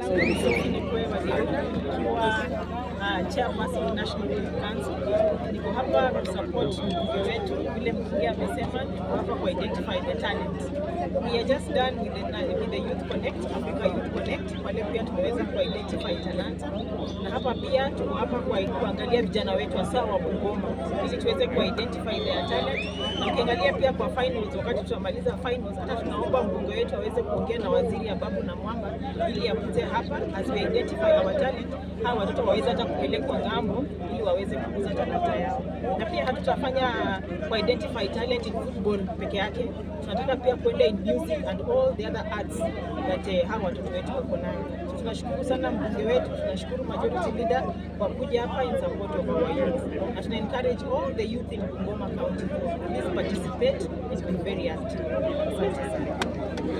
Sophie Nikwe Waliaula nikiwa uh, chairperson National Youth Council. Niko hapa kusupport mbunge wetu, vile mbunge amesema, niko hapa ku identify the talent. We are just done with the, with the Youth Connect, Africa Youth Connect, wale pia tumeweza ku identify talanta, na hapa pia tuko hapa kwa kuangalia vijana wetu hasa wa Bungoma ili tuweze ku identify their talent, na ukiangalia pia kwa finals, wakati tutamaliza finals, hata tunaomba mbunge wetu aweze kuongea na waziri Ababu na Mwamba ili akuje hapa as we identify our talent, hawa watoto waweze hata kupelekwa ng'ambo ili waweze kukuza talanta yao, na pia hatutafanya ku identify talent in football peke yake, tunataka pia kuenda in music and all the other arts that eh, hawa watoto wetu wako nayo. So tunashukuru sana mbunge wetu, tunashukuru majority leader kwa kuja hapa in support of our youth, na tuna encourage all the youth in Bungoma County please participate and be very active. Asante sana.